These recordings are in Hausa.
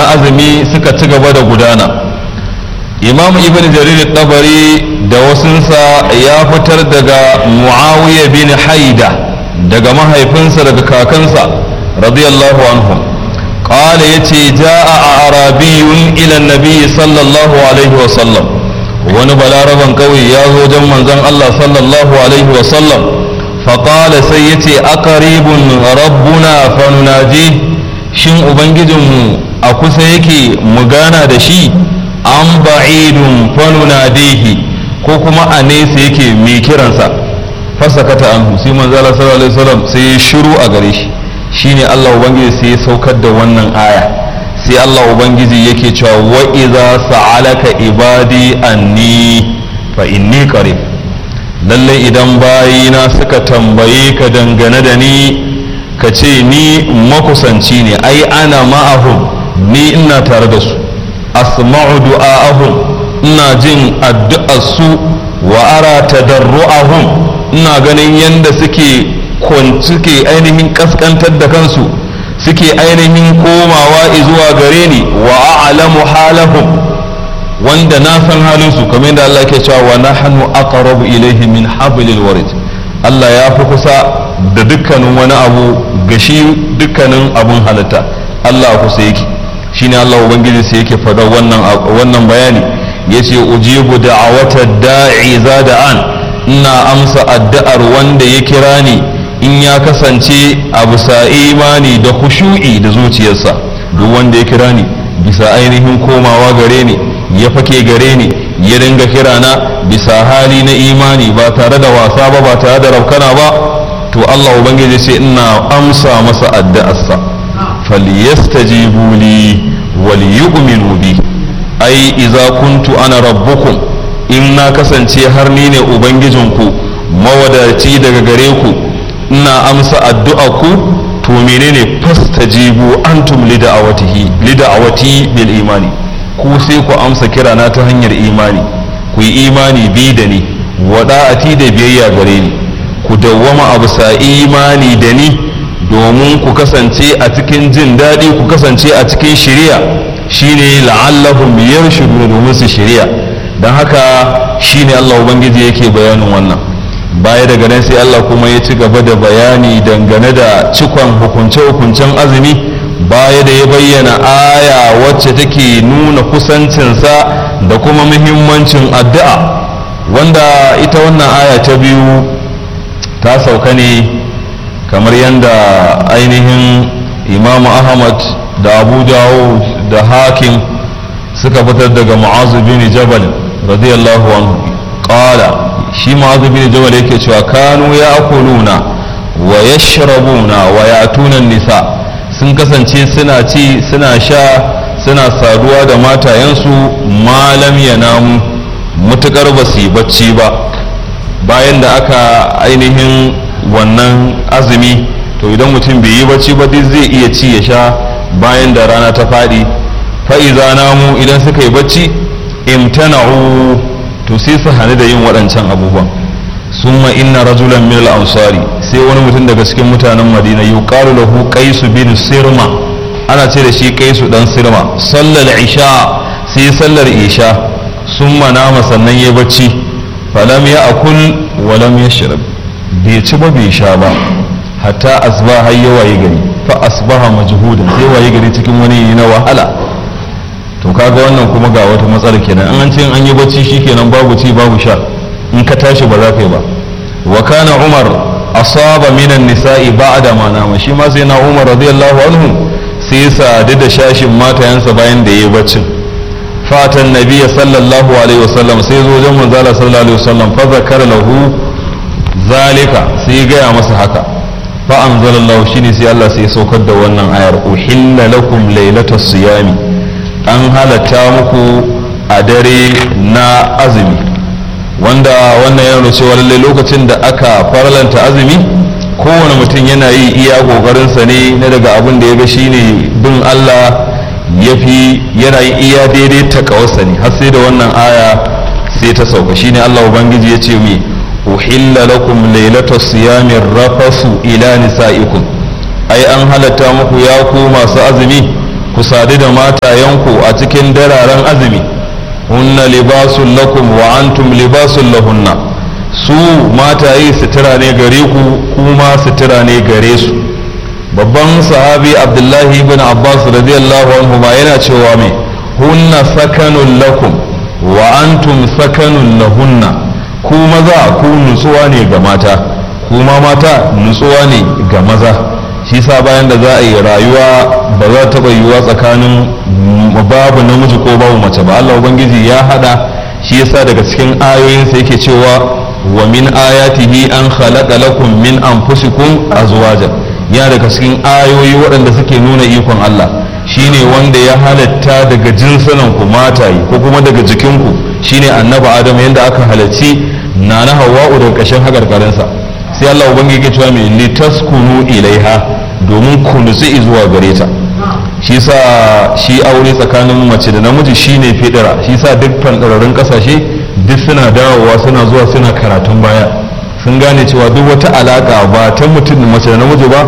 na azumi suka ci gaba da gudana imam ibn jarir tabari da wasunsa ya fitar daga muawiya bin haida daga mahaifinsa daga kakansa radiyallahu anhu qala yace jaa arabiyun ila nabi sallallahu alaihi wa sallam wani balaraban kauye ya zo wajen manzon Allah sallallahu alaihi wa sallam faqala sai yace aqribun rabbuna fanunaji shin ubangijinmu a kusa yake mu gana da shi an ba'idun fanunadihi ko kuma a nesa yake mai kiransa fasakata anhu sai manzo Allah sallallahu alaihi wasallam sai ya shiru a gare shi shine Allah ubangiji sai ya saukar da wannan aya sai Allah ubangiji yake cewa wa idza sa'alaka ibadi anni fa inni qarib lalle idan bayina suka tambaye ka dangane da ni ka ce ni makusanci ne ai ana ma'ahum ni ina tare da su asma'u du'a'ahum ina jin addu'ar su wa ara tadarru'ahum ina ganin yanda suke suke ainihin kaskantar da kansu suke ainihin komawa zuwa gare ni wa a'lamu halahum wanda na san halin su kamar yadda Allah ke cewa wa nahnu aqrabu ilayhi min hablil warid Allah ya fi kusa da dukkanin wani abu gashi dukkanin abun halitta Allah kusa yake shine Allah ubangiji sai yake faɗa wannan wannan bayani yace ujibu da'awata da'i zada'an ina amsa addu'ar wanda ya kira ni in ya kasance a bisa imani da khushu'i da zuciyarsa duk wanda ya kira ni bisa ainihin komawa gare ni ya fake gare ni ya dinga kira na bisa hali na imani ba tare da wasa ba ba tare da raukana ba to Allah ubangiji sai ina amsa masa addu'arsa falyastajibu li wal yu'minu bi ai idza kuntu ana rabbukum in na kasance har ni ne ubangijinku mawadaci daga gare ku ina amsa addu'a ku to menene fastajibu antum lida'awatihi lida'awati bil imani ku sai ku amsa kirana ta hanyar imani ku yi imani bi da ni wada'ati da biyayya gare ni ku dawwama abu sa imani da ni domin ku kasance a cikin jin daɗi ku kasance a cikin shiriya shine la'allahum yarshuduna domin su shiriya don haka shine Allah ubangiji yake bayanin wannan baya daga nan sai Allah kuma ya ci gaba da bayani dangane da cikon hukunce-hukuncen azumi baya da ya bayyana aya wacce take nuna kusancinsa da kuma muhimmancin addu'a wanda ita wannan aya ta biyu ta sauka ne kamar yadda ainihin imamu ahmad da abu dawud da hakim suka fitar daga mu'azu bin jabal radiyallahu anhu qala shi mu'azu bin jabal yake cewa kanu ya akuluna wa yashrabuna wa ya'tuna nisa sun kasance suna ci suna sha suna saduwa da matayensu malam ya namu mutukar ba su yi bacci ba bayan da aka ainihin wannan azumi to idan mutum bai yi bacci ba duk zai iya ci ya sha bayan da rana ta faɗi fa'iza namu idan suka yi bacci imtana'u to sai su hane da yin waɗancan abubuwan summa inna rajulan min al-ansari sai wani mutum daga cikin mutanen madina yuqalu lahu qais bin sirma ana ce da shi qaisu dan sirma sallal isha sai sallar isha summa nama sannan yayi bacci falam ya akul wa lam yashrab bai ci ba bai sha ba hatta asba har ya waye gari fa asbaha majhudan sai waye gari cikin wani na wahala to kaga wannan kuma ga wata matsala kenan an ce an yi bacci shikenan babu ci babu sha in ka tashi ba za ka yi ba wa kana umar asaba minan nisa'i ba'da ma nama shi ma sai na umar radiyallahu anhu sai ya sadu da shashin matayansa bayan da yayi baccin fatan nabiyya sallallahu alaihi wasallam sai zo wajen manzala sallallahu alaihi wasallam fa zakara lahu zalika sai ya gaya masa haka fa anzalallahu shine sai Allah sai ya saukar da wannan ayar uhilla lakum lailatas siyami an halatta muku a dare na azumi wanda wannan yana cewa lallai lokacin da aka farlanta azumi kowane mutum yana yi iya kokarinsa ne na daga abin da ya ga shine bin Allah ya fi yana yi iya daidai ta kawarsa ne har sai da wannan aya sai ta sauka shine Allah ubangiji ya ce mi uhilla lakum lailata siyami rafasu ila nisaikum ai an halatta muku ya ku masu azumi ku ku sadu da matayenku a cikin dararen azumi hunna libasun lakum wa antum libasun lahunna su mataye sutura ne gare ku kuma sutura ne gare su babban sahabi abdullahi ibn abbas radiyallahu anhu ma yana cewa mai hunna sakanun lakum wa antum sakanun lahunna ku maza ku nutsuwa ne ga mata kuma mata nutsuwa ne ga maza shi sa bayan da za a yi rayuwa ba za ta taɓa yiwuwa tsakanin babu namiji ko babu mace ba Allah ubangiji ya hada shi yasa daga cikin ayoyinsa yake cewa wa min ayatihi an khalaqa lakum min anfusikum azwaja ya daga cikin ayoyi waɗanda suke nuna ikon Allah shine wanda ya halatta daga jinsunan ku mataye ko kuma daga jikinku shine annabi adam yanda aka halarci na na hawa'u daga ƙashin hakarkarinsa sai Allah ubangiji ya cewa mai litaskunu ilaiha domin ku nutsi zuwa gare ta shi sa shi aure tsakanin mace da namiji shine fidira shi sa duk fandararrun kasashe duk suna dawowa suna zuwa suna karatun baya sun gane cewa duk wata alaka ba ta mutum mace da namiji ba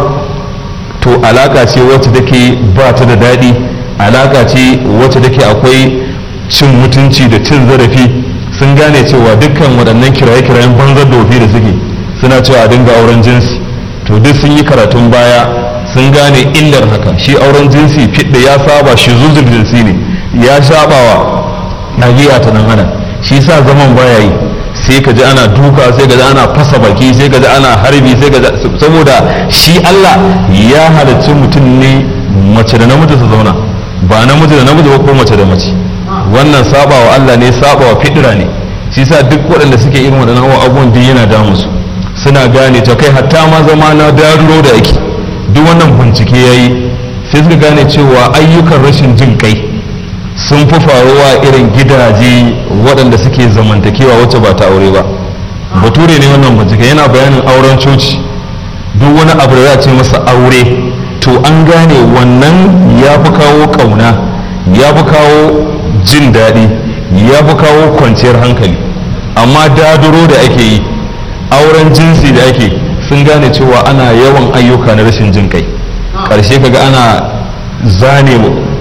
to alaka ce wacce take ba ta da daɗi alaka ce wacce take akwai cin mutunci da cin zarafi sun gane cewa dukkan waɗannan kiraye-kirayen banzar dofi da suke suna cewa a dinga auren jinsi to duk sun yi karatun baya sun gane illar haka shi auren jinsi fidda ya saba shi zuzur jinsi ne ya sabawa ɗabi'a ta nan ana shi sa zaman baya yi sai ka ji ana duka sai ka ji ana fasa baki sai ka ji ana harbi sai ka saboda shi Allah ya halarci mutum ne mace da namiji su zauna ba namiji da namiji ba ko mace da mace wannan sabawa Allah ne sabawa fidira ne shi sa duk waɗanda suke irin waɗannan abubuwan duk yana damu su suna gane ta kai hatta ma zama na daruro da ake duk wannan bincike ya yi sai suka gane cewa ayyukan rashin jin kai sun fi faruwa irin gidaje waɗanda suke zamantakewa wacce ba ta aure ba bature ne wannan bincike yana bayanin auren coci duk wani abu da za a ce masa aure to an gane wannan ya fi kawo ƙauna ya fi kawo jin daɗi ya fi kawo kwanciyar hankali amma daduro da ake yi auren jinsi da ake sun gane cewa ana yawan ayyuka na rashin jin kai ƙarshe kaga ana zane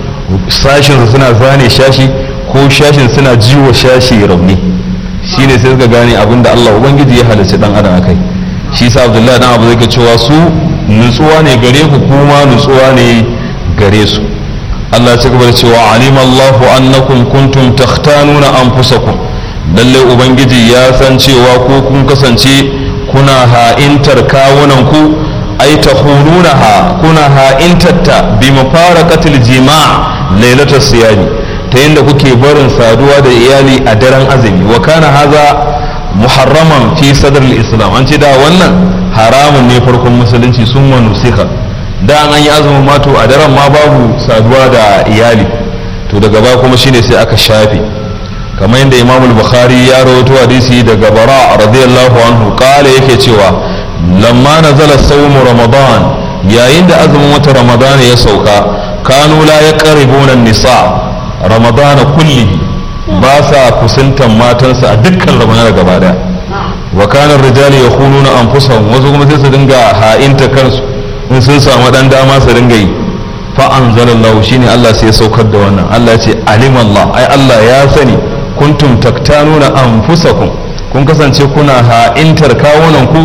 sashin suna zane shashi ko shashin suna jiwo shashi rauni shine sai suka gane abin da Allah ubangiji ya halarci dan adam akai shi sa Abdullahi dan Abu zai cewa su nutsuwa ne gare ku kuma nutsuwa ne gare su Allah ya gaba da cewa alim Allahu annakum kuntum takhtanuna anfusakum lalle ubangiji ya san cewa ko kun kasance kuna ha'intar kawunan ku ai tahununaha kuna ha'intatta bi mafaraqatil jima' lailatul siyami ta yadda kuke barin saduwa da iyali a daren azumi wa kana haza muharraman fi sadr islam an ce da wannan haramun ne farkon musulunci sun manusika da an yi azumin mato a daren ma babu saduwa da iyali to daga ba kuma shine sai aka shafe kamar yadda imam bukhari ya rawaito hadisi daga bara radiyallahu anhu kala yake cewa lamma nazala sawmu ramadan yayin da azumin wata ramadan ya sauka kanu la yaqribuna nisa ramadan kulli ba sa kusantan matansa a dukkan ramadan gaba daya wa kana rijali yakhununa anfusahum wasu kuma sai su dinga ha'inta kansu in sun samu dan dama su dinga yi fa anzalallahu shine Allah sai ya saukar da wannan Allah ya ce alimallah ai Allah ya sani kuntum taktanuna anfusakum kun kasance kuna ha'intar kawunan ku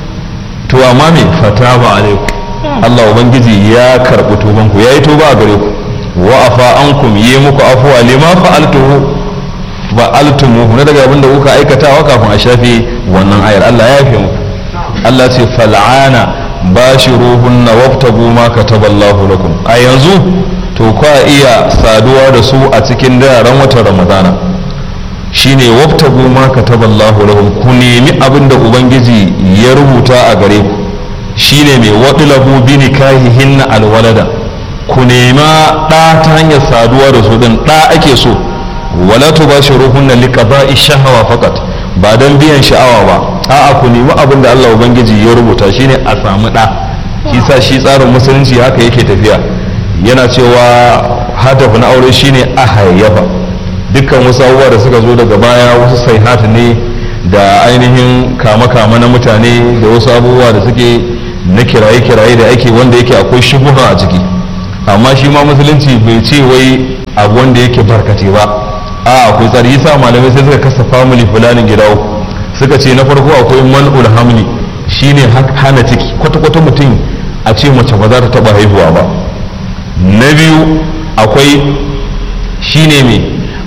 to amma me fataba alaikum Allah ubangiji ya karbi tuban ku yayi tuba a gare ku wa afa ankum yi muku afwa lima fa'altuhu ba altumuhu na daga abin da kuka aikatawa kafin a shafe wannan ayar Allah ya yafe muku Allah ce fal'ana bashiruhunna wabtagu ma kataballahu lakum a yanzu to kwa iya saduwa da su a cikin daren watan ramadana shine wabtagu ma kataballahu lakum ku nemi abin da ubangiji ya rubuta a gare ku shine mai wadlabu bi nikahihinna alwalada ku nema ɗa ta hanyar saduwa da su din ɗa ake so wala tubashiruhunna liqada'i shahawa faqat ba dan biyan sha'awa ba a'a ku nemi abin da Allah ubangiji ya rubuta shine a samu ɗa shi sa shi tsarin musulunci haka yake tafiya yana cewa hadafu na aure shine a hayyafa dukkan wasu abubuwa da suka zo daga baya wasu sai hata ne da ainihin kama-kama na mutane da wasu abubuwa da suke na kiraye-kiraye da ake wanda yake akwai shubuha a ciki amma shi ma musulunci bai ce wai abu wanda yake barkace ba a akwai tsari yasa malamai sai suka kasa family fulanin gida uku suka ce na farko akwai man'ul hamli shine hana ciki kwata-kwata mutum a ce mace ba za ta taba haihuwa ba na biyu akwai shine mai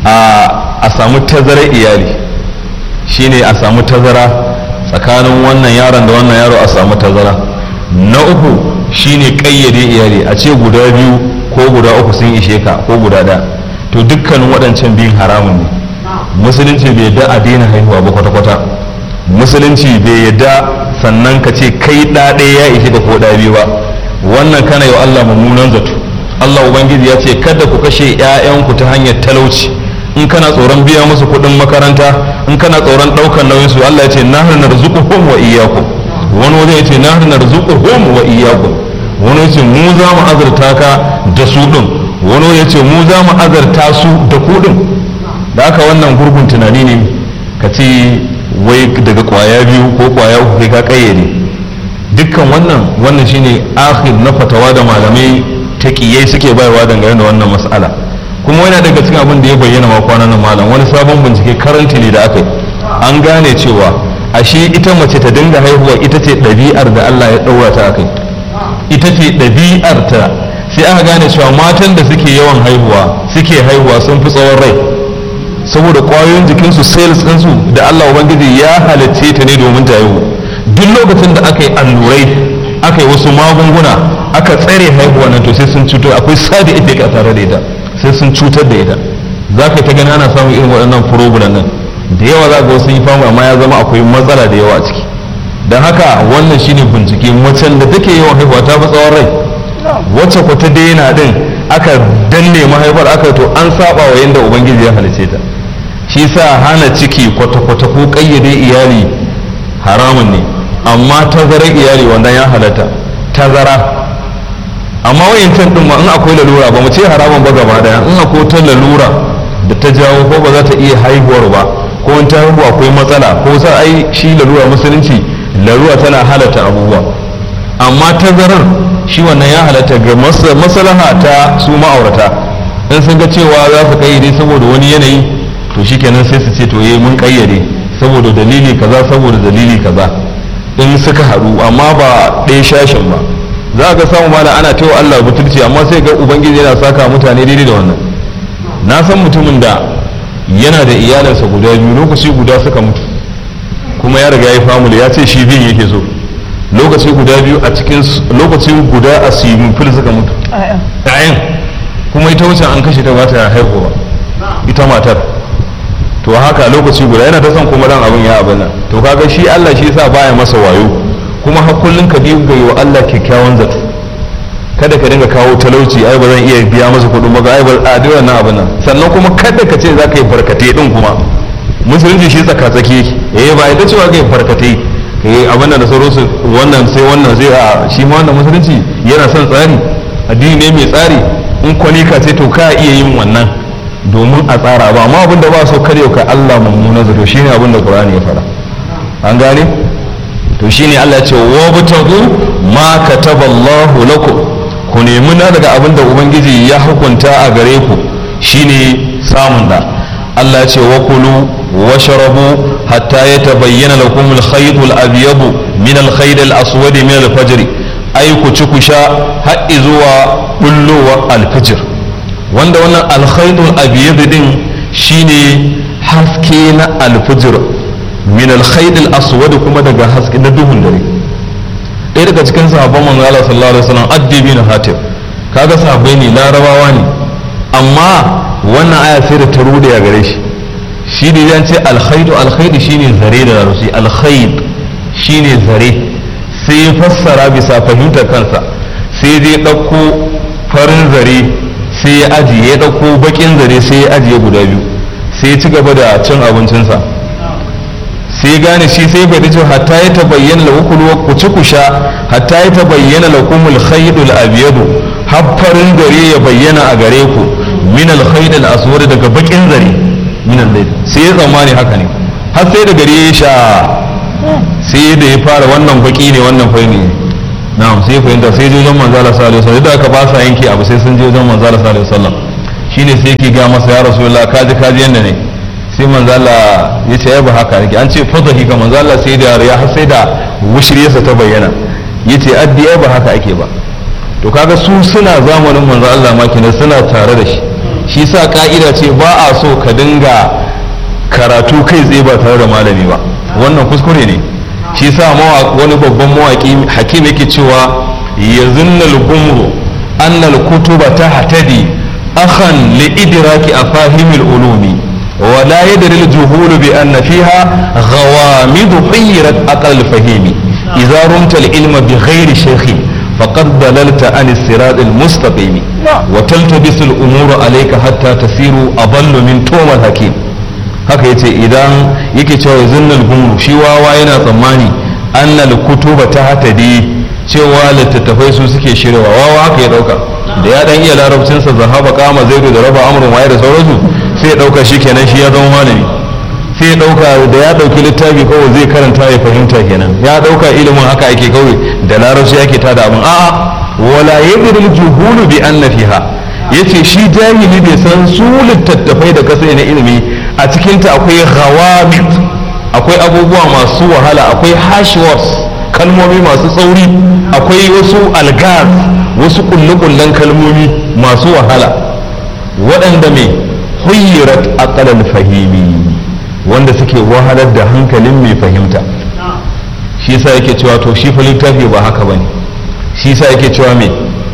a samu tazarar iyali shine a samu tazara tsakanin wannan yaron da wannan yaro a samu tazara na uku shine kayyade iyali a ce guda biyu ko guda uku sun ishe ka ko guda da to dukkanin waɗancan biyun haramun ne musulunci bai yadda a daina haihuwa ba kwata-kwata musulunci bai yadda sannan ka ce kai ɗa ɗaya ya ishe ka ko ɗa biyu ba wannan kana yi wa Allah mummunan zato Allah ubangiji ya ce kada ku kashe 'ya'yanku ta hanyar talauci in kana tsoron biya musu kuɗin makaranta in kana tsoron ɗaukar nauyin su Allah ya ce nahnu narzuquhum wa iyyakum wani wani ya ce nahnu narzuquhum wa iyyakum wani ya ce mu za mu azurta ka da su ɗin wani ya ce mu za mu azurta su da ku ɗin da haka wannan gurgun tunani ne ka ce wai daga kwaya biyu ko kwaya uku kai ka kayyade dukkan wannan wannan shine akhir na fatawa da malamai taqiyai suke bayarwa dangane da wannan mas'ala kuma yana daga cikin abin da ya bayyana ma kwanan nan malam wani sabon bincike karanti ne da aka yi an gane cewa ashe ita mace ta dinga haihuwa ita ce ɗabi'ar da Allah ya ɗaura ta akai ita ce ɗabi'ar ta sai aka gane cewa matan da suke yawan haihuwa suke haihuwa sun fi tsawon rai saboda ƙwayoyin jikinsu sales ɗinsu da Allah ubangiji ya halicce ta ne domin ta haihu duk lokacin da aka yi allurai aka yi wasu magunguna aka tsare haihuwa nan to sai sun cutar akwai sadi effect a tare da ita sai sun cutar da ita za ka ta gani ana samun irin waɗannan problem nan da yawa za ga wasu yi famu amma ya zama akwai matsala da yawa a ciki don haka wannan shine bincike macen da take yawan haihuwa ta fi tsawon rai wacce ku ta daina din aka danne mahaifar aka to an saba wa yadda ubangiji ya halice ta shi sa hana ciki kwata-kwata ko kayyade iyali haramun ne amma tazarar iyali wanda ya halatta tazara amma wayancan din ma in akwai lalura ba mu ce haramun ba gaba daya in akwai ta lalura da ta jawo ko ba za ta iya haihuwar ba ko in ta haihu akwai matsala ko sa ai shi lalura musulunci lalura tana halatta abubuwa amma tazarar shi wannan ya halatta ga maslaha ta su ma'aurata in sun ga cewa za su kayyade saboda wani yanayi to shikenan sai su ce to eh mun kayyade saboda dalili kaza saboda dalili kaza in suka haɗu amma ba ɗaya shashin ba za ka samu mala ana tewa Allah butulci amma sai ga ubangiji yana saka mutane daidai da wannan na san mutumin da yana da iyalinsa guda biyu lokaci guda suka mutu kuma ya riga ya famula ya ce shi bin yake so lokaci guda biyu a cikin lokaci guda a simin fil suka mutu ɗayan kuma ita wuce an kashe ta ba ta haihuwa ita matar to haka lokaci guda yana ta son kuma dan abin ya abin nan to kaga shi Allah shi yasa baya masa wayo kuma har kullun ka dinga yi wa Allah kyakkyawan zato kada ka dinga kawo talauci ai ba zan iya biya masa kuɗin ba ai ba a dai wannan abin nan sannan kuma kada ka ce za ka yi barkate din kuma musulunci shi tsaka tsaki eh ba ita cewa ka yi barkate eh abin da sauransu wannan sai wannan zai a shi ma wannan musulunci yana son tsari addini ne mai tsari in kwanika ce to ka iya yin wannan domin a tsara ba amma abin da ba so kare ka Allah mummuna zato shine abin da Qur'ani ya fara an gane to shine Allah ya ce wa butagu ma kataballahu lakum ku nemi na daga abin da ubangiji ya hukunta a gare ku shine samun da Allah ya ce wa kulu wa sharabu hatta yatabayyana lakum al-khayt al-abyad min al-khayt al-aswad min al-fajr ai ku ci ku sha har zuwa bullowa al-fajr wanda wannan alkhaidul abiyad din shine haske na alfujr min alkhaidul aswad kuma daga haske na duhun dare ɗaya daga cikin sahabban manzo Allah sallallahu alaihi wasallam addi bin hatib kaga sahabbai ne larabawa ne amma wannan aya sai da ta rude ya gare shi shi ne yan ce alkhaidu alkhaidu shine zare da larusi alkhaid shine zare sai ya fassara bisa fahimtar kansa sai dai ɗauko farin zare sai ya ajiye ya ɗauko bakin zare sai ya ajiye guda biyu sai ya ci gaba da cin abincinsa sai gane shi sai bai dace hatta ya tabayyana la ukulu ku ci ku sha hatta ya tabayyana lakum al khaydul abyad haffarin gare ya bayyana a gare ku min al khaydul aswad daga bakin zare min al sai ya tsammani haka ne har sai da gare ya sha sai da ya fara wannan baki ne wannan fari ne na'am sai fahimta sai je wajen manzo Allah sallallahu alaihi wasallam da aka ba sa yanke abu sai sun je wajen manzo Allah sallallahu alaihi wasallam shine sai yake ga masa ya rasulullah kaji kaji yanda ne sai manzo Allah ya ce ya ba haka nake an ce fadahi ga manzo Allah sai da ya har sai da wushriyarsa ta bayyana yace addi ya ba haka ake ba to kaga su suna zamanin manzo Allah ma kenan suna tare da shi shi sa ka'ida ce ba a so ka dinga karatu kai tsaye ba tare da malami ba wannan kuskure ne shi sa wani babban mawaki hakim yake cewa yazunnal gumru annal kutuba tahtadi akhan li idraki afahimil ulumi ولا يدري الجهول بأن فيها غوامض حيرت أقل الفهيم إذا رمت العلم بغير شيخ فقد ضللت عن الصراط المستقيم وتلتبس الأمور عليك حتى تصير أضل من توم الحكيم haka yace idan yake cewa zinnal gumru shi wawa yana tsammani annal kutuba ta hatadi cewa littattafai su suke shirya wawa haka ya dauka da ya dan iya larabcinsa zahaba kama zaidu da raba amrun waye da sauransu sai ya dauka shi kenan shi ya zama malami sai ya dauka da ya dauki littafi kawai zai karanta ya fahimta kenan ya dauka ilimin haka ake kawai da larabci ake tada abin a'a wala yadril juhulu bi anna fiha yace shi jahili bai san su littattafai da kasai na ilimi a cikinta akwai ghawamit akwai abubuwa masu wahala akwai hash words kalmomi masu tsauri akwai wasu algaz wasu kulle-kullen kalmomi masu wahala waɗanda mai huyyirat aqalal fahimi wanda suke wahalar da hankalin mai fahimta shi yasa yake cewa to shi fa littafi ba haka bane shi yasa yake cewa me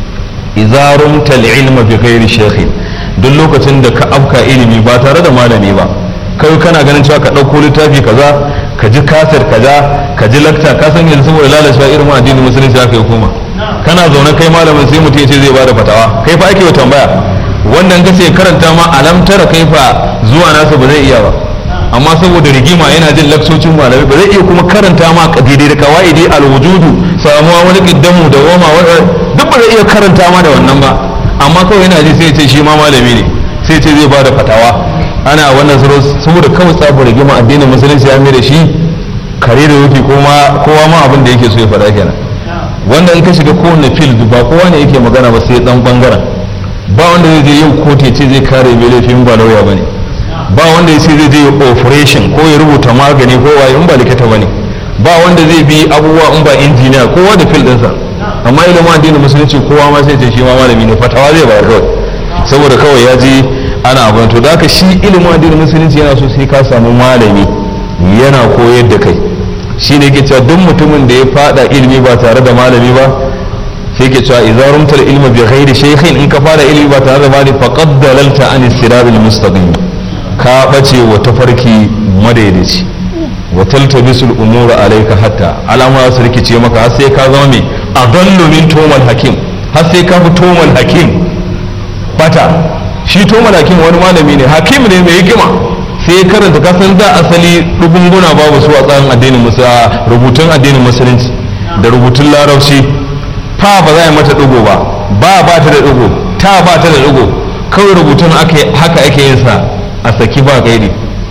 idza rumta ilma bi ghairi shaykhin duk lokacin da ka afka ilimi ba tare da malami ba kai kana ganin cewa ka ɗauko littafi kaza ka ji kasir kaza ka ji lakta ka san yanzu saboda lalacewa irin addinin musulunci aka yi koma kana zaune kai malamin sai mutum ya ce zai bada fatawa kai fa ake wa tambaya wannan ka ce karanta ma alam tara kai fa zuwa nasa ba zai iya ba amma saboda rigima yana jin laksocin malamai ba zai iya kuma karanta ma daidai da kawaidi alwujudu samuwa wani kiddamu da wama duk ba zai iya karanta ma da wannan ba amma kawai yana ji sai ce shi ma malami ne sai ce zai bada fatawa ana wannan suro saboda kawai tsabar rigima addinin musulunci ya da shi kare da wuki kowa ma abin da yake so ya faɗa kenan wanda in ka shiga kowane field ba kowa ne yake magana ba sai dan bangaren ba wanda zai je yau kotu ce zai kare mai laifin ba lauya bane ba wanda ya ce zai je operation ko ya rubuta magani ko waye in ba likita bane ba wanda zai bi abubuwa in ba injiniya kowa da field ɗinsa amma ilimin addinin musulunci kowa ma sai ce shi ma malami ne fatawa zai bayar kawai saboda kawai ya ji ana abin to da haka shi ilimin addinin musulunci yana so sai ka samu malami yana koyar da kai shi ne ke cewa duk mutumin da ya fada ilimi ba tare da malami ba sai ke cewa idza rumtal ilma bi ghairi shaykhin in ka fara ilimi ba tare da malami faqad dalalta an sirabil mustaqim ka bace wa tafarki madaidaici wa taltabisul umura alayka hatta alama su rikice maka har sai ka zama mai adallu min tumal hakim har sai ka fi tumal hakim bata shi tumal hakim wani malami ne hakim ne mai hikima sai karanta kasan da asali rubunguna babu su a tsarin addinin rubutun addinin musulunci da rubutun larabci fa ba za a yi mata dugo ba ba ba ta da dugo ta ba ta da dugo kawai rubutun haka ake yin sa a saki ba gairi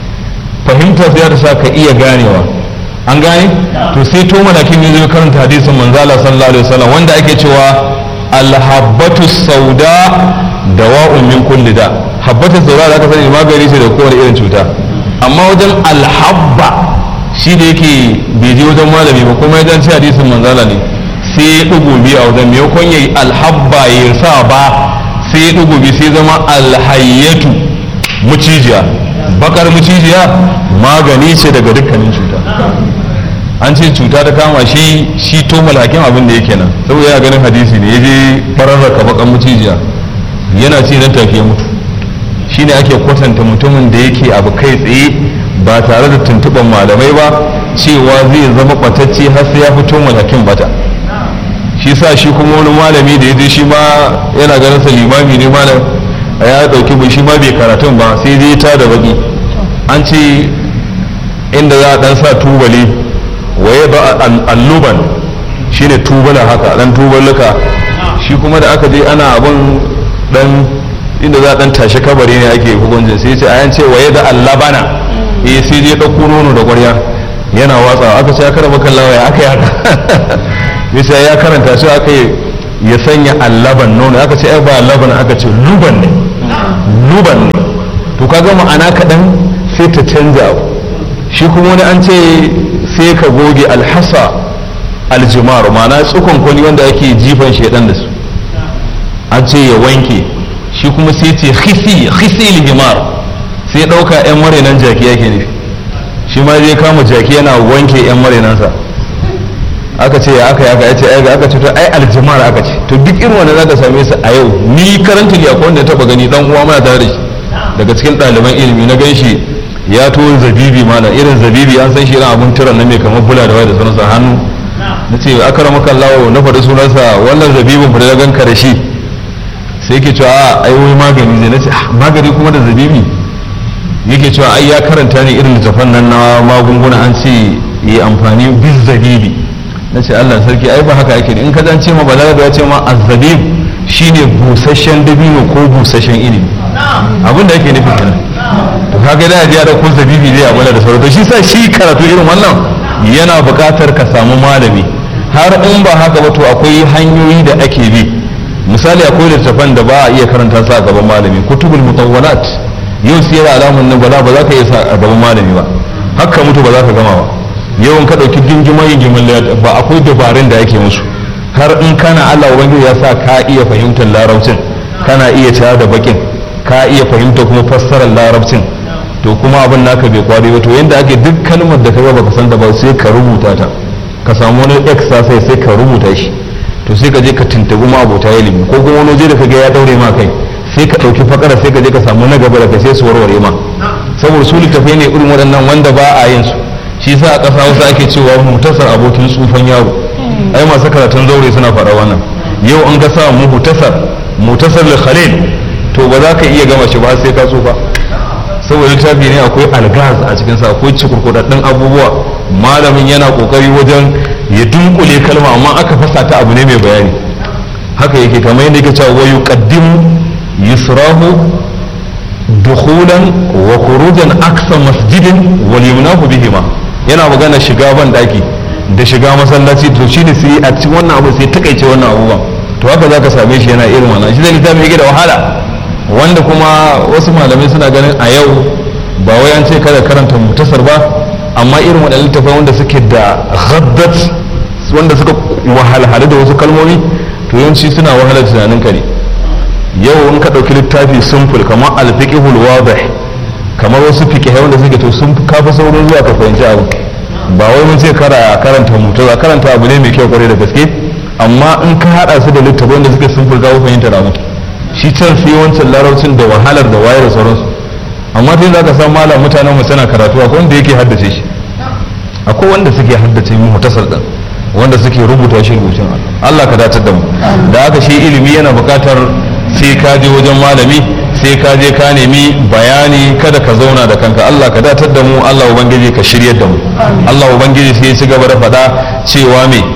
fahimtar sai ta sa ka iya ganewa an gane to sai to malakin ne zai karanta hadisin manzala sallallahu alaihi wasallam wanda ake cewa alhabbatu sauda dawa'un min kulli da habbatu sauda da aka sani magani ce da kowane irin cuta amma wajen alhabba shi da yake bai je wajen malami ba kuma ya ci hadisin manzala ne sai ya dugo biyu a wajen maimakon yayi alhabba ya sa ba sai ya dugo biyu sai zama alhayyatu mucijiya bakar mucijiya magani ce daga dukkanin cuta an ce cuta ta kama shi shi to malakin abin da yake nan saboda yana ganin hadisi ne ya je fararraka bakan mucijiya yana ci nan tafiye mutu shine ake kwatanta mutumin da yake abu kai tsaye ba tare da tuntuɓar malamai ba cewa zai zama ɓatacce har sai ya fito malakin bata shi sa shi kuma wani malami da ya je shi ma yana ganin sa limami ne malam ya dauki bai shi ma bai karatun ba sai dai ta da baki an ce inda za a dan sa tubali waye ba alluban shine tubala haka dan tuballuka shi kuma da aka je ana abun dan inda za a dan tashi kabari ne ake hukuncin sai ce ayan ce waye da allabana eh sai dai dauko nono da ƙwarya yana watsa aka ce aka raba kallawa ya aka yi haka bisa ya karanta shi aka ya sanya allaban nono aka ce ai ba laban aka ce luban ne luban ne to kaga ma'ana kaɗan sai ta canza shi kuma wani an ce sai ka goge alhasa aljimar ma'ana tsukon kwani wanda ake jifan shaidan da su an ce ya wanke shi kuma sai ce khisi khisi lijimar sai ɗauka 'yan marinan jaki yake nufi shi ma zai kama jaki yana wanke 'yan marinansa aka ce ya aka yi aka ce ai aka ce to ai aljimar aka ce to duk irin wanda zaka same su a yau ni karanta ne akwai wanda ya taba gani dan uwa mana tare da shi daga cikin ɗaliban ilimi na gan shi ya to zabibi mana irin zabibi an san shi irin abun tiran na mai kamar bula da waya da sunansa hannu na ce akara maka lawo na faɗi sunansa wannan zabibin fa da ganka da shi sai yake cewa a ai wai magani zai na ce magani kuma da zabibi yake cewa ai ya karanta ne irin littafan nan na magunguna an ce yi amfani bis zabibi na ce Allah sarki ai ba haka ake in ka dan ce ma balaga ya ce ma azzabib shine busasshen dabino ko busasshen ilimi abin da ake nufi kenan to kaga da ya da ko zabibi zai abula da sauran to shi sa shi karatu irin wannan yana buƙatar ka samu malami har in ba haka ba to akwai hanyoyi da ake bi misali akwai littafan da ba a iya karanta su a gaban malami kutubul mutawwalat yau siyar alamun nan bala ba za ka iya sa a gaban malami ba haka mutu ba za ka gama ba yawan ka ɗauki gingimar gingimin ba akwai dabarun da ake musu har in kana Allah ubangiji ya sa ka iya fahimtar larabcin kana iya tare da bakin ka iya fahimta kuma fassarar larabcin to kuma abin naka bai kwari ba to yanda ake duk kalmar da kaga baka san da ba sai ka rubuta ta ka samu wani exercise sai ka rubuta shi to sai ka je ka tuntubi ma abota ilimi ko kuma wani waje da kaga ya daure ma kai sai ka ɗauki fakara sai ka je ka samu na gaba da kai sai su warware ma saboda su littafai ne irin waɗannan wanda ba a yin su shi sa a ƙasa wasu ake cewa mutasar abokin tsufan yaro ai masu karatun zaure suna faɗa wannan yau an ga sa mutasar mutasar da khalil to ba za ka iya gama shi ba sai ka tsufa saboda littafi ne akwai algaz a cikin sa akwai cikurkudaddun abubuwa malamin yana kokari wajen ya dunkule kalma amma aka fasa ta abu ne mai bayani haka yake kamar yadda yake cewa wa yuqaddimu yusrahu dukhulan wa khurujan aksa masjidin wal yumnahu bihima yana magana shiga ban daki da shiga masallaci to shi ne sai a cikin wannan abu sai takaice wannan abubuwan to haka zaka same shi yana irin wannan shi zai littafi yake da wahala wanda kuma wasu malamai suna ganin a yau ba wai an ce kada karanta mutasar ba amma irin waɗannan littafai wanda suke da ghaddat wanda suka wahalhalu da wasu kalmomi to yawanci suna wahalar tunanin ka ne yau in ka ɗauki littafi simple kamar alfiqhul wadih kamar wasu fiqhai wanda suke to sun kafa saurin zuwa ka fahimci abu ba wai mun ce kara karanta mutu za karanta abu ne mai kyau kwarai da gaske amma in ka hada su da littafin da suke sun furga fahimtar abu shi can sai wancan larabcin da wahalar da wayar da sauransu amma tun za ka san malam mutanen mu suna karatu akwai wanda yake haddace shi akwai wanda suke haddace mu mutasar din wanda suke rubuta shi rubutun Allah ka datar da mu da haka shi ilimi yana buƙatar sai ka je wajen malami sai ka je ka nemi bayani kada ka zauna da kanka Allah ka datar da mu Allah ubangiji ka shiryar da mu Allah ubangiji sai ya ci gaba da faɗa cewa me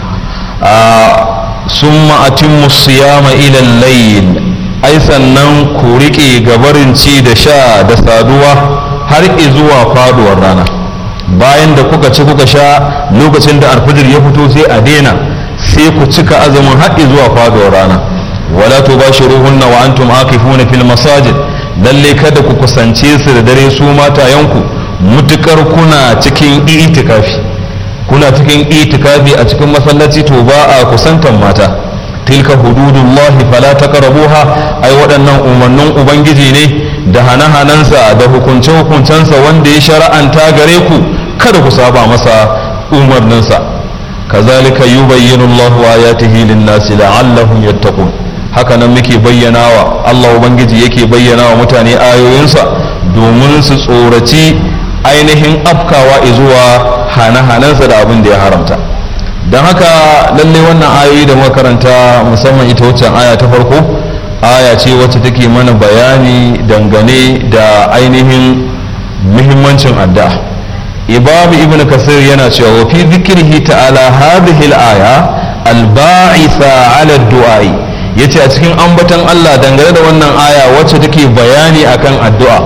summa atimmu siyama ila layl ai sannan ku rike gabarin ci da sha da saduwa har zuwa faduwar rana bayan da kuka ci kuka sha lokacin da alfajir ya fito sai a daina sai ku cika azumin har zuwa faduwar rana wala tubashiruhunna wa antum akifuna fil masajid lalle kada ku kusance su da dare su matayanku mutukar kuna cikin itikafi kuna cikin itikafi a cikin masallaci to ba a kusantan mata tilka hududullahi fala taqrabuha ai waɗannan umarnin ubangiji ne da hana-hanansa da hukunce-hukuncensa wanda ya shara'anta gare ku kada ku saba masa umarninsa kazalika yubayyinu Allahu ayatihi lin-nasi la'allahum yattaqun haka nan muke bayyana wa Allah Ubangiji yake bayyana wa mutane ayoyinsa domin su tsoraci ainihin afkawa zuwa hane-hanensa da abin da ya haramta don haka lallai wannan ayoyi da muka karanta musamman ita waccan aya ta farko aya ce wacce take mana bayani dangane da ainihin muhimmancin addu'a imam ibn kasir yana cewa wa fi zikrihi ta'ala hadhihi al-aya al-ba'itha 'ala ad-du'a'i yace a cikin ambaton Allah dangane da wannan aya wacce take bayani akan addu'a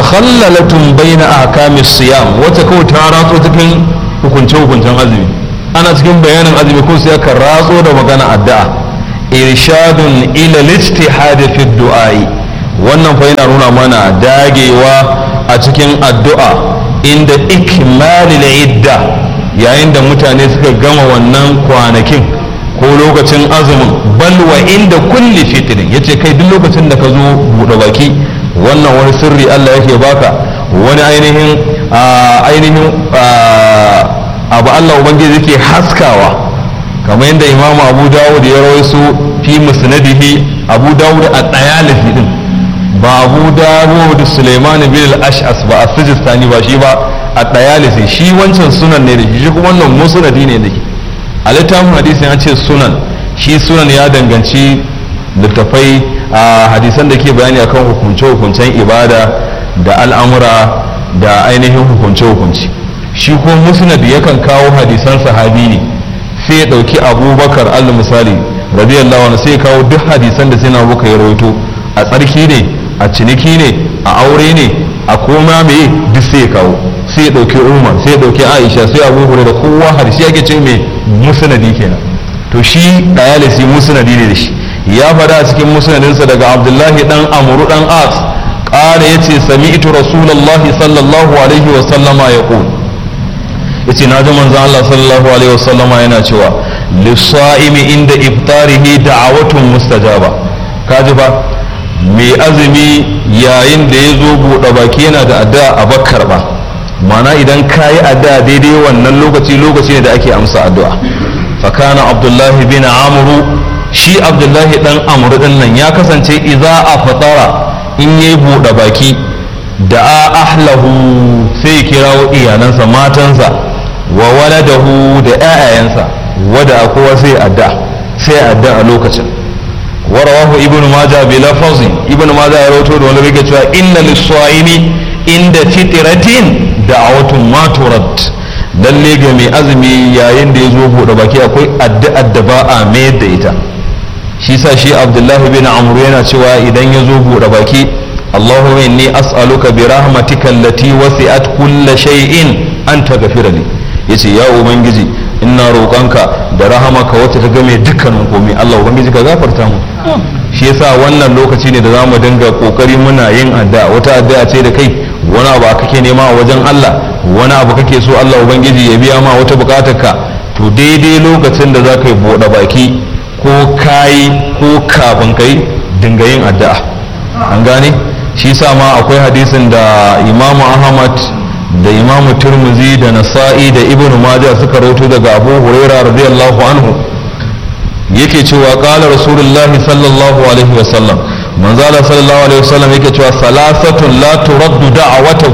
mutakhallalatun baina ahkamis siyam wacce kawai ta ratso cikin hukunce hukuncen azumi ana cikin bayanin azumi ko sai aka ratso da magana addu'a irshadun ila lijtihad fi du'ai wannan fa yana nuna mana dagewa a cikin addu'a inda ikmalil idda yayin da mutane suka gama wannan kwanakin ko lokacin azumin balwa inda kulli fitrin yace kai duk lokacin da ka zo buɗe baki wannan wani sirri Allah yake baka wani ainihin ainihin abu Allah ubangiji yake haskawa kamar yadda imamu abu dawud ya rawaisu fi musnadihi abu dawud a ɗayalisi din ba abu dawud suleiman bin al-ash'as ba a sijistani ba shi ba a ɗayalisi shi wancan sunan ne da shi kuma wannan musnadi ne da shi a littafin hadisi ya ce sunan shi sunan ya danganci littafai a hadisan da ke bayani akan hukunce-hukuncen ibada da al'amura da ainihin hukunce-hukunci shi ko musnad yakan kawo hadisan sahabi ne sai ya ɗauki abubakar allah misali radiyallahu anhu sai ya kawo duk hadisan da sai na abubakar ya rawaito a tsarki ne a ciniki ne a aure ne a koma me duk sai ya kawo sai ya ɗauki umar sai ya ɗauki aisha sai abu hure da kowa hadisi ake ce mai musnadi kenan to shi dayalisi musnadi ne da shi ya faɗa a cikin musnadinsa daga abdullahi dan amuru dan as ƙara ya ce sami'tu rasulallahi sallallahu alaihi wa sallama ya ƙul ya ce na ji manzan Allah sallallahu alaihi wa sallama yana cewa lissa'imi inda iftarihi da'awatun mustajaba kaji ba mai azumi yayin da ya zo buɗe baki yana da addu'a a bakkar ba mana idan ka yi addu'a daidai wannan lokaci lokaci ne da ake amsa addu'a fakana abdullahi bin amuru shi abdullahi dan amuru din nan ya kasance idza a fatara in yayi buɗe baki da a ahlahu sai ya kirawo iyalansa matansa wa waladahu da ƴaƴayensa wada kowa sai addu'a sai addu'a a lokacin ورواه ابن ماجه بلفظ ابن ماجه يروتو da wani rike cewa inna lis-sa'imi inda fitratin da'awatun ma turad lalle ga mai azumi yayin da ya zo bude baki akwai addu'ar da ba a mayar da ita shi sa shi Abdullah bin Amr yana cewa idan ya zo bude baki Allahumma inni as'aluka bi rahmatika allati wasi'at kulla shay'in an taghfira li yace ya ubangiji ina roƙonka da rahamaka wacce ta game dukkanin komai Allah ubangiji ka gafarta mu shi yasa wannan lokaci ne da za mu dinga kokari muna yin addu'a wata addu'a ce da kai wani abu kake nema a wajen Allah wani abu kake so Allah ubangiji ya biya ma wata bukatar ka to daidai lokacin da za ka yi buɗe baki ko kayi ko kafin kai dinga yin addu'a an gane shi yasa ma akwai hadisin da Imam Ahmad da imamu turmuzi da nasa'i da ibn majah suka rawaito daga abu huraira radiyallahu anhu yake cewa qala rasulullah sallallahu alaihi wa sallam manzala sallallahu alaihi wa sallam yake cewa salasatun la turaddu da'awatu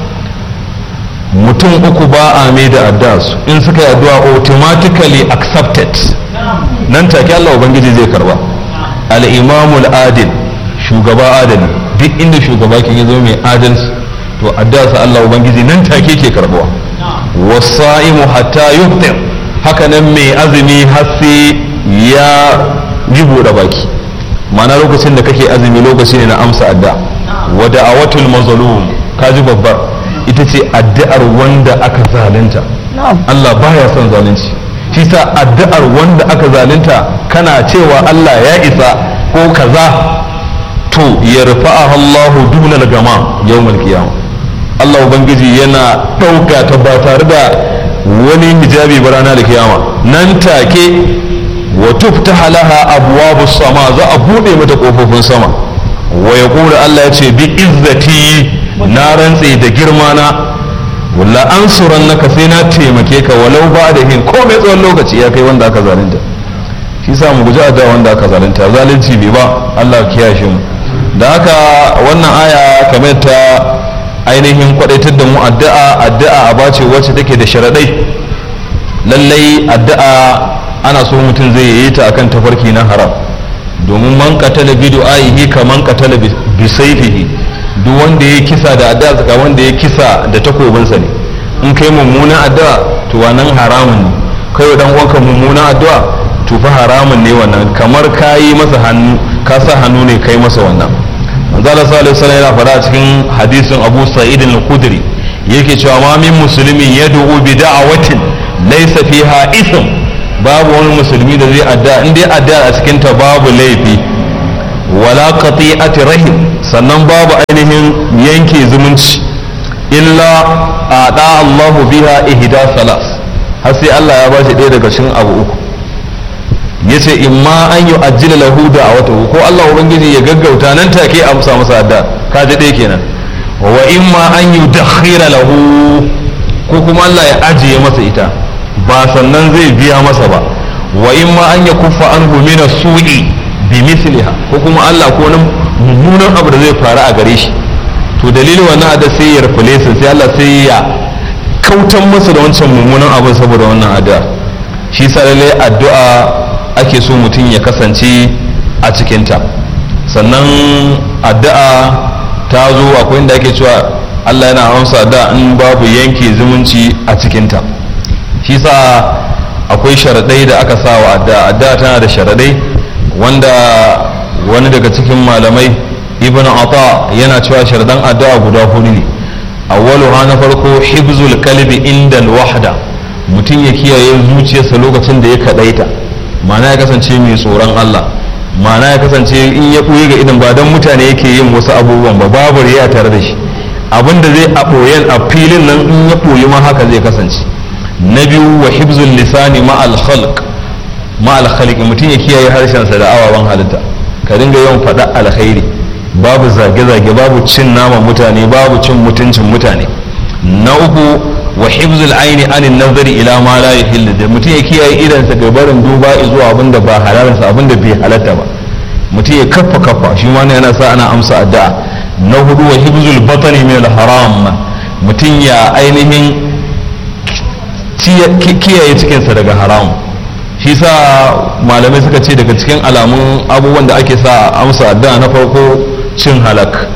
mutum uku ba a mai da addu'a su in suka yi addu'a automatically accepted nan take Allah ubangiji zai karba al-imamul adil shugaba adali duk inda shugaba ke zo mai adalci to addasa Allah ubangiji nan take ke karbuwa wasa'imu hatta yuftir haka nan mai azumi har sai ya yi buɗe baki mana lokacin da kake azumi lokaci ne na amsa adda wa da'awatul mazlum kaji babbar ita ce addu'ar wanda aka zalunta Allah baya son zalunci shi sa addu'ar wanda aka zalunta kana cewa Allah ya isa ko kaza to ya rufa'aha Allahu dunal gama yawmal qiyamah Allah Ubangiji yana ɗauka ta ba tare da wani hijabi ba rana da kiyama nan take wa tuftaha laha abwabu sama za a buɗe mata ƙofofin sama wa ya Allah ya ce bi izzati na rantse da girma na walla an suran naka sai na taimake ka walau ba da hin ko mai tsawon lokaci ya kai wanda aka zalunta shi sa mu guji addu'a wanda aka zalunta zalunci bai ba Allah kiyashe mu da haka wannan aya kamar ta ainihin kwadaitar da mu addu'a addu'a a bace wacce take da sharaɗai lallai addu'a ana so mutum zai yi ta akan tafarki na haram domin man qatala bi du'aihi ka man qatala bi sayfihi duk wanda ya kisa da addu'a ga wanda ya kisa da takobinsa ne in kai mummunan addu'a to wannan haramun ne kai dan uwanka mummunan addu'a to fa haramun ne wannan kamar kayi masa hannu ka sa hannu ne kai masa wannan manzo Allah sallallahu alaihi wasallam yana faɗa a cikin hadisin Abu Sa'id al-Khudri yake cewa ma min muslimin yad'u bi da'awatin laysa fiha ism babu wani musulmi da zai adda in dai adda a cikin ta babu laifi wala qati'ati rahim sannan babu ainihin yanke zumunci illa ada Allahu biha ihda salas har sai Allah ya bashi ɗaya daga cikin abu uku yace imma an yi ajjila lahu da'awatahu ko Allah ubangiji ya gaggauta nan take amsa masa adda ka ji ɗaya kenan wa imma an yi dakhira lahu ko kuma Allah ya ajiye masa ita ba sannan zai biya masa ba wa imma an ya kuffa anhu min as-su'i bi misliha ko kuma Allah ko nan mummunan abu da zai faru a gare shi to dalilin wannan adda sai ya rufule sai Allah sai ya kautan masa da wancan mummunan abin saboda wannan addu'a shi sa lallai addu'a ake so mutum ya kasance a cikinta sannan addu'a ta zo akwai inda ake cewa Allah yana amsa da in babu yanke zumunci a cikinta shi sa akwai sharaɗai da aka sa wa addu'a addu'a tana da sharaɗai wanda wani daga cikin malamai ibn ata yana cewa sharaɗan addu'a guda hudu ne awwaluha na farko hibzul kalbi inda wahda mutum ya kiyaye zuciyarsa lokacin da ya kadaita ma'ana ya kasance mai tsoron Allah ma'ana ya kasance in ya ɓoye ga idan ba don mutane yake yin wasu abubuwan ba babu riya tare da shi abin da zai a ɓoyen a filin nan in ya ɓoyi ma haka zai kasance na biyu wa hibzul lisani ma'al khalq ma'al khalq mutum ya kiyaye harshensa da awaban halitta ka dinga yawan faɗa alkhairi babu zage-zage babu cin naman mutane babu cin mutuncin mutane na uku wa hibzul aini anin nazari ila ma la yahillu da mutum ya kiyaye idansa ga barin duba zuwa abin da ba halalarsa abin da bai halatta ba mutum ya kaffa kaffa shi ma yana sa ana amsa addu'a na hudu wa hibzul batani min al haram mutum ya ainihin kiyaye cikinsa daga haram shi sa malamai suka ce daga cikin alamun abubuwan da ake sa amsa addu'a na farko cin halak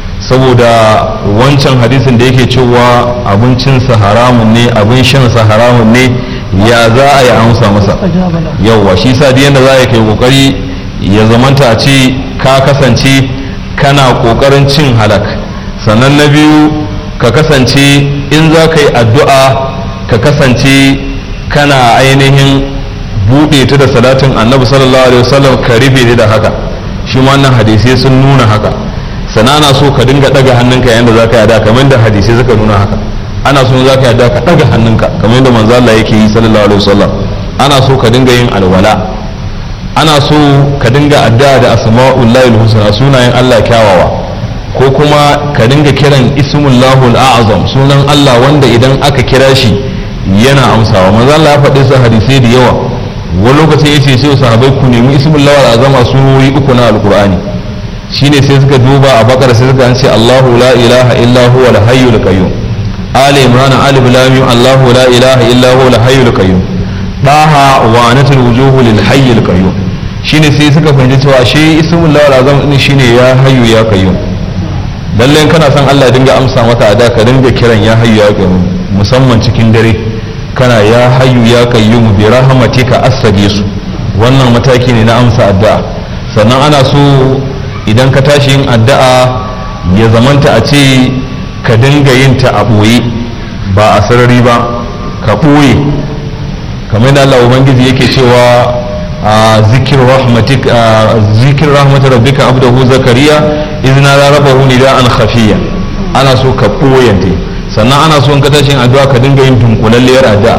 saboda wancan hadisin da yake cewa abincinsa haramun ne abin shansa haramun ne ya za a yi amsa masa yauwa shi sa yadda za a kai kokari ya zamanta a ce ka kasance kana kokarin cin halak sannan na biyu ka kasance in za ka yi addu'a ka kasance kana ainihin buɗe ta da salatin annabi sallallahu alaihi wasallam ka rufe da haka shi wannan hadisai sun nuna haka sana ana so ka dinga daga hannunka yayin da za ka yada kamar da hadisai suka nuna haka ana so za ka yada ka daga hannunka kamar da manzo Allah yake yi sallallahu alaihi wasallam ana so ka dinga yin alwala ana so ka dinga addu'a da asma'ullahi husna sunayen Allah kyawawa ko kuma ka dinga kiran ismullahul a'zam sunan Allah wanda idan aka kira shi yana amsawa manzo Allah ya faɗi su hadisai da yawa wani lokacin yace sai sahabbai ku nemi ismullahul azama sunori uku na alqur'ani shine sai suka duba a bakar sai suka ce Allahu la ilaha illa huwa al-hayyul qayyum Ali Imran alif lam mim Allahu la ilaha illa huwa al-hayyul qayyum daha wa anatul wujuhu lil hayyul qayyum shine sai suka fahimci cewa shi ismul lawal azam din shine ya hayyu ya qayyum lalle kana son Allah ya dinga amsa maka a da ka dinga kiran ya hayyu ya qayyum musamman cikin dare kana ya hayyu ya qayyum bi rahmatika astaghis wannan mataki ne na amsa addu'a sannan ana so idan ka tashi yin addu'a ya zamanta a ce ka dinga yin ta a ɓoye ba a sarari ba ka ɓoye kamar da Allah Ubangiji yake cewa a zikir rahmatik zikir rahmatar rabbika abdahu zakariya izna la rabahu nida'an khafiya ana so ka ɓoyante sannan ana so in ka tashi yin addu'a ka dinga yin dunkulalliyar addu'a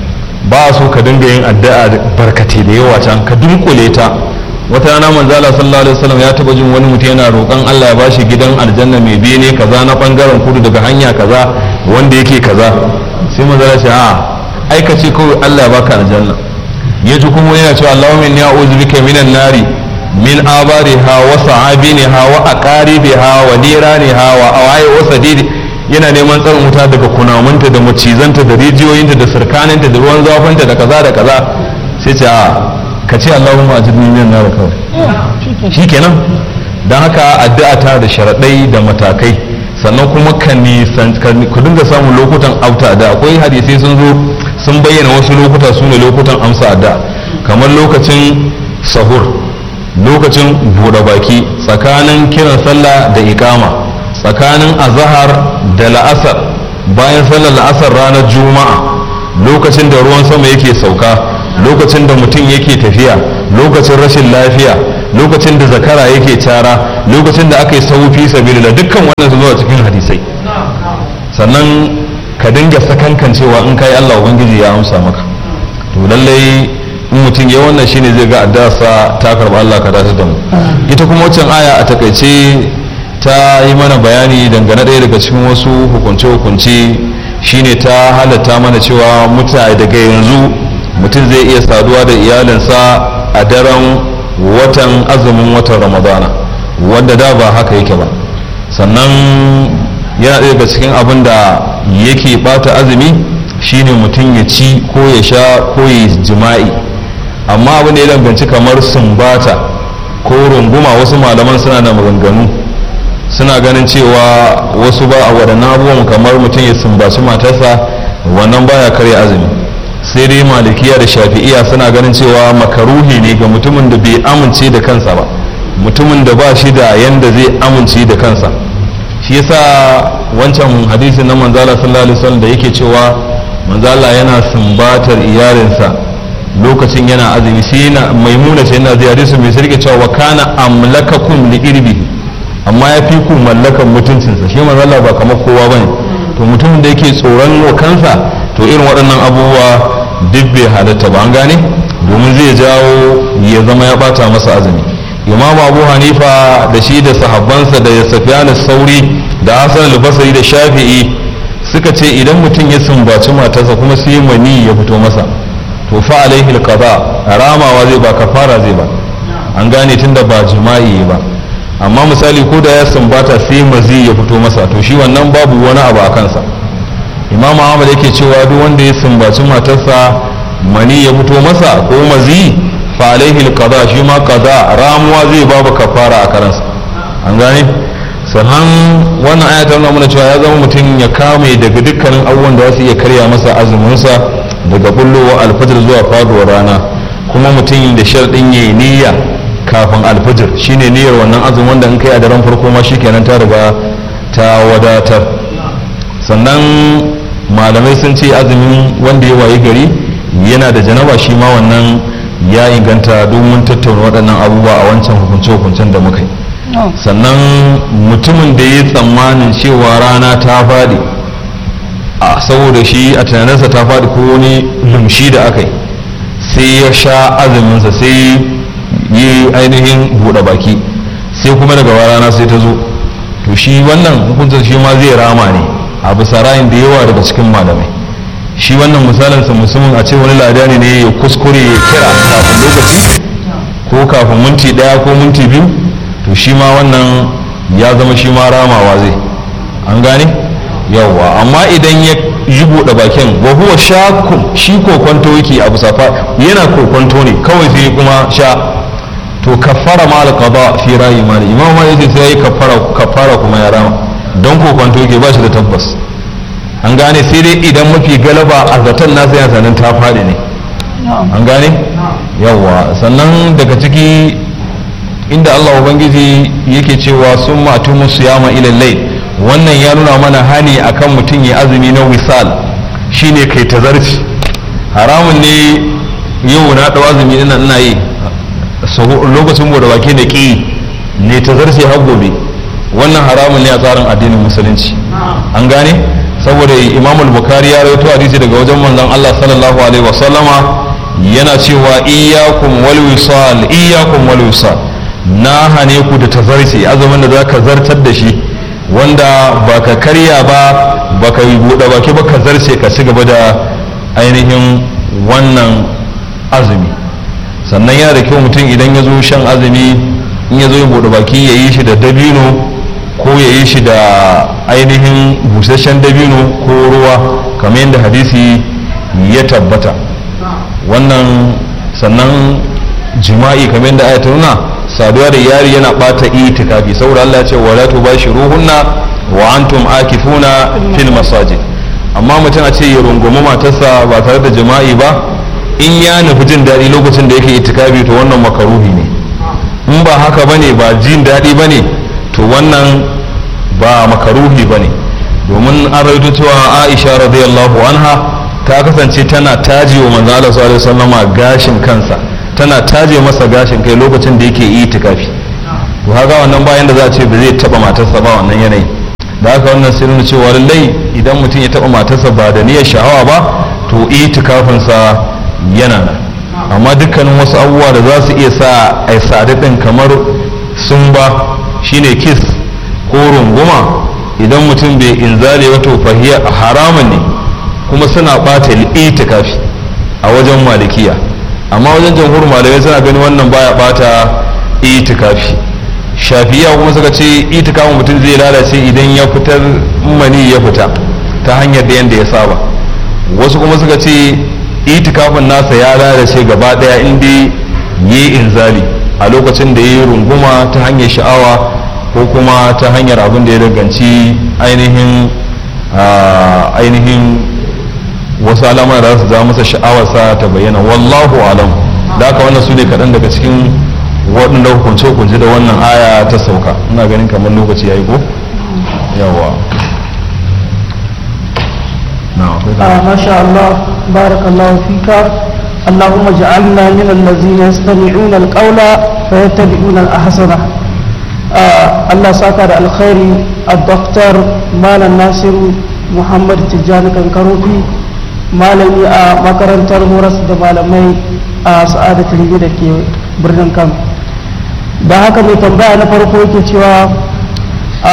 ba so ka dinga yin addu'a barkate da yawa can ka dunkule ta wata rana manzala sallallahu alaihi wasallam ya taba jin wani mutum yana roƙon Allah ya bashi gidan aljanna mai bene kaza na bangaren kudu daga hanya kaza wanda yake kaza sai manzala ce a aikace kawai Allah ya baka aljanna yaji kuma yana cewa Allahumma inni a'udhu bika minan nari min abariha wa sa'abiniha wa aqaribiha wa niraniha wa awai wa sadidi yana neman tsarin wuta daga kunamunta da macizanta da rijiyoyinta da sirkaninta da ruwan zafinta da kaza da kaza sai ce a ka ce Allahumma ajirni min nar kawai shikenan dan haka addu'a ta da sharaɗai da matakai sannan kuma ka nisan ku dinga samun lokutan auta da akwai hadisai sun zo sun bayyana wasu lokuta su ne lokutan amsa addu'a kamar lokacin sahur lokacin buɗe baki tsakanin kiran sallah da ikama tsakanin azahar da la'asar bayan sallar la'asar ranar juma'a lokacin da ruwan sama yake sauka lokacin da mutum yake tafiya lokacin rashin lafiya lokacin da zakara yake cara lokacin da aka yi saufi sabilillah dukkan wannan su zuwa cikin hadisai sannan ka dinga sakankan cewa in kai Allah ubangiji ya amsa maka to lallai in mutum ya wannan shine zai ga addasa ta karba Allah ka dace da mu ita kuma wancan aya a takaice ta yi mana bayani dangane ɗaya daga cikin wasu hukunce-hukunce shine ta halatta mana cewa mutane daga yanzu mutum zai iya saduwa da iyalinsa a daren watan azumin watan ramadana wanda da ba haka yake ba sannan yana ɗaya daga cikin abin da yake bata azumi shine mutum ya ci ko ya sha ko ya jima'i amma abin da ya danganci kamar sumbata ko runguma wasu malaman suna da maganganu suna ganin cewa wasu ba a waɗannan abubuwan kamar mutum ya sumbaci matarsa wannan baya karya azumi sai dai malikiya da shafi'iya suna ganin cewa makaruhi ne ga mutumin da bai amince da kansa ba mutumin da ba shi da yanda zai amince da kansa shi yasa wancan hadisi na manzala sallallahu alaihi wasallam da yake cewa manzala yana sumbatar iyalinsa lokacin yana azumi sai yana maimuna sai yana zai hadisi mai sarki cewa wa kana amlakakum li irbihi amma ya fi ku mallakan mutuncinsa shi manzala ba kamar kowa bane to mutumin da yake tsoron wa kansa to irin waɗannan abubuwa duk bai halatta ba an gane domin zai jawo ya zama ya bata masa azumi imamu abu hanifa da shi da sahabbansa da safiyanu sauri da hasan al-basri da shafi'i suka ce idan mutum ya sumbaci matarsa kuma sai mani ya fito masa to fa alaihi al-qada ramawa zai ba kafara zai ba an gane tunda ba jima'i ba amma misali ko da ya sumbata sai mazi ya fito masa to shi wannan babu wani abu a kansa imamu ahmad yake cewa duk wanda ya sumbaci matarsa mani ya fito masa ko mazi fa alaihi alqada shi ma qada ramuwa zai babu kafara a karansa an gane sannan wannan aya ta nuna mana cewa ya zama mutum ya kame daga dukkanin abubuwan da za su iya karya masa azuminsa daga bullowa alfajir zuwa faduwar rana kuma mutum da sharɗin yayi niyya kafin alfajir shine niyyar wannan azumin wanda in kai a daren farko ma shikenan ta riga ta wadatar sannan malamai sun ce azumin wanda ya wayi gari yana da janaba shi ma wannan ya inganta domin tattauna waɗannan abubuwa a wancan hukunce-hukuncen da muka yi sannan mutumin da ya tsammanin cewa rana ta faɗi a saboda shi a tunaninsa ta faɗi ko wani lumshi da aka yi sai ya sha azuminsa sai yi ainihin buɗe baki sai kuma daga rana sai ta zo to shi wannan hukuncin shi ma zai rama ne a bisa rayin da yawa daga cikin malamai shi wannan misalinsa musamman a ce wani ladani ne ya kuskure ya kira kafin lokaci ko kafin minti daya ko minti biyu to shi ma wannan ya zama shi ma ramawa zai an gane yawwa amma idan ya yi buɗe bakin wa huwa shakun shi kokonto yake a bisa yana kokonto ne kawai sai kuma sha to kafara ma alqada fi rayi mali imam malik sai yayi kafara kafara kuma ya rama don kokonto yake ba shi da tabbas an gane sai dai idan mafi galaba a zaton nasa yana sanin ta faɗi ne an gane yawa sannan daga ciki inda Allah ubangiji yake cewa sun matu musu yama ilallai wannan ya nuna mana hani akan mutum ya azumi na wisal shine kai tazarci haramun ne yau na ɗau azumi ina ina yi lokacin bude baki da ƙi ne tazarci har gobe wannan haramun ne a tsarin addinin musulunci an gane saboda imam al-bukhari ya rawaito hadisi daga wajen manzon Allah sallallahu alaihi wasallama yana cewa iyyakum wal wisal iyyakum wal wisal na hane ku da tazarci azumin da zaka zartar da shi wanda baka karya ba baka yi buɗe baki ba ka zarce ka ci gaba da ainihin wannan azumi sannan yana da kyau mutum idan ya zo shan azumi in ya zo yin buɗe baki ya yi shi da dabino ko ya yi shi da ainihin busasshen dabino ko ruwa kamar yadda hadisi ya tabbata wannan sannan jima'i kamar yadda aya ta nuna saduwa da yari yana bata itikafi saboda Allah ya ce wala tubashiruhunna wa antum akifuna fil masajid amma mutum a ce ya rungumi matarsa ba tare da jima'i ba in ya nufi jin daɗi lokacin da yake itikafi to wannan makaruhi ne in ba haka bane ba jin daɗi bane to wannan ba makaruhi bane domin an rawaito cewa Aisha radiyallahu anha ta kasance tana taje wa manzo Allah sallallahu alaihi wasallam gashin kansa tana taje masa gashin kai lokacin da yake itikafi to haka wannan bayan da za a ce ba zai taba matarsa ba wannan yanayi da haka wannan sai nuna cewa lallai idan mutum ya taba matarsa ba da niyyar sha'awa ba to itikafinsa yana nan amma dukkanin wasu abubuwa da za su iya sa a sadu din kamar sun ba shine kiss ko runguma idan mutum bai inzale wato fahiya haramun ne kuma suna bata itikafi a wajen malikiya amma wajen jamhur malamai suna gani wannan baya bata itikafi shafiya kuma suka ce itikafin mutum zai lalace idan ya fitar mani ya fita ta hanyar da yadda ya saba wasu kuma suka ce itikafin nasa ya lalace gaba daya inda yi inzali a lokacin da ya yi runguma ta hanyar sha'awa ko kuma ta hanyar abin da ya danganci ainihin ainihin wasu alamar da su zama masa sha'awarsa ta bayyana wallahu alam da haka wannan su ne kaɗan daga cikin waɗanda hukunce-hukunce da wannan aya ta sauka ina ganin kamar lokaci ya yi ko yawa ما شاء الله بارك الله فيك اللهم اجعلنا من الذين يستمعون القول فيتبعون الأحسنه Allah saka da alkhairi a doktor malam nasiru muhammad tijjani kankarofi malami a makarantar horas da malamai a sa'ada talibi da ke birnin kan da haka mai tambaya na farko yake cewa a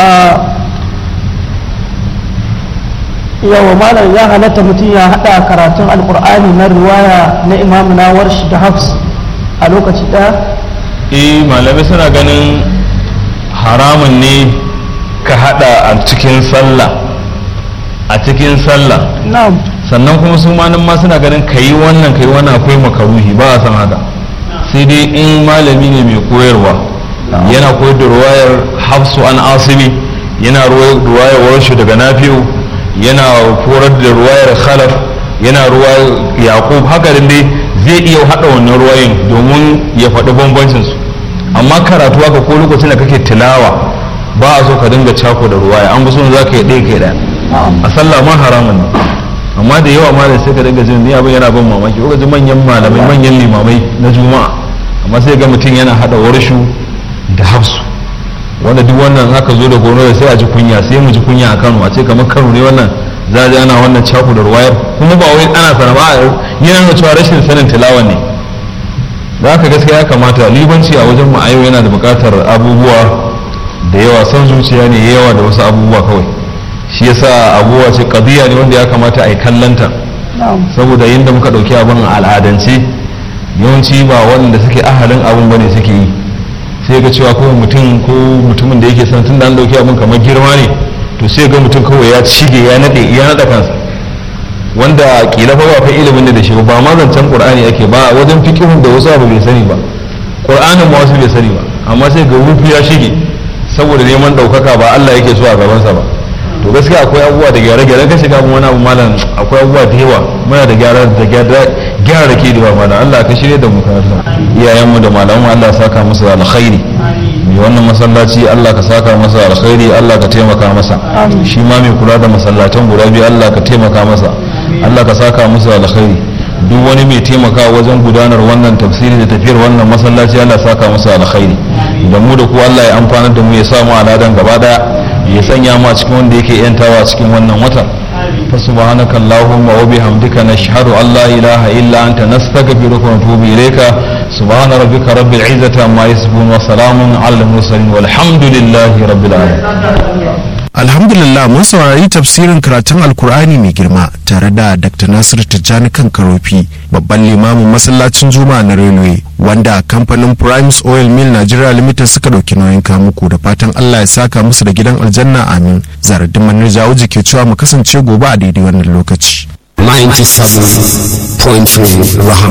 yawa malam ya halatta mutum ya hada karatun alkur'ani na riwaya na imamu na warshi da hafs a lokaci daya eh malamai suna ganin haramun ne ka hada a cikin sallah a cikin sallah na'am sannan kuma su ma nan ma suna ganin ka yi wannan ka yi wannan akwai makaruhi ba a san haka sai dai in malami ne mai koyarwa yana koyar da ruwayar hafsu an asimi yana ruwayar warshu daga nafi'u yana korar da ruwayar khalaf yana ruwayar yaqub haka dai zai iya hada wannan ruwayin domin ya faɗi bambancin su amma karatu haka ko lokacin da kake tilawa ba a so ka dinga cako da ruwaya an so za ka yi ɗaya kai ɗaya a sallah ma haramun ne amma da yawa malam sai ka dinga jin ni abin yana ban mamaki ko ji manyan malamai manyan limamai na juma'a amma sai ga mutum yana hada warshu da hafsu wanda duk wannan aka zo da gono da sai a ji kunya sai mu ji kunya a Kano a ce kamar Kano ne wannan za ji ana wannan cako da ruwayar kuma ba wai ana sana ba yana da cewa rashin sanin tilawa ne da haka gaskiya ya kamata libanci a wajen mu a yau yana da buƙatar abubuwa da yawa son zuciya ne yawa da wasu abubuwa kawai shi yasa abubuwa ce qadiya ne wanda ya kamata a yi kallanta saboda yadda muka ɗauki abin a al'adance yawanci ba waɗanda suke ahalin abin bane suke yi sai ga cewa kawai mutum ko mutumin da yake son tun da an ɗauki abin kamar girma ne to sai ga mutum kawai ya cige ya naɗe ya naɗa kansa wanda kila fa ba fa ilimin da shi ba ma zancen qur'ani ake ba wajen fiqhun da wasu abu bai sani ba qur'anin ma wasu bai sani ba amma sai ga rufi ya shige saboda neman ɗaukaka ba Allah yake so a gabansa ba to gaskiya akwai abubuwa da gyare-gyare ka shiga wani abu malam akwai abubuwa da yawa muna da gyara da gyara da ke da yawa malam Allah ka shirye da mu karatu iyayenmu da malamu Allah ya saka musu alkhairi mai wannan masallaci Allah ka saka masa alkhairi Allah ka taimaka masa shi ma mai kula da masallatan guda biyu Allah ka taimaka masa Allah ka saka musu alkhairi duk wani mai taimaka wajen gudanar wannan tafsiri da tafiyar wannan masallaci Allah saka musu alkhairi da mu da ku Allah ya amfana da mu ya samu aladan gaba daya ya sanya mu a cikin wanda yake yantawa a cikin wannan watan fa subhanaka allahumma wa bihamdika nashhadu an la ilaha illa anta nastaghfiruka wa natubu ilayka subhana rabbika rabbil izzati amma yasifun wa salamun alal mursalin walhamdulillahi rabbil alamin alhamdulillah mun saurari tafsirin karatun alkur'ani mai girma tare da dr nasir tijjani kan karofi babban limamin masallacin juma'a na railway wanda kamfanin primes oil mill nigeria limited suka ɗauki nauyin kamuku da fatan allah ya saka musu da gidan aljanna amin zaradin manar jawuji ke cewa mu kasance gobe a daidai wannan lokaci 97.3 Rahama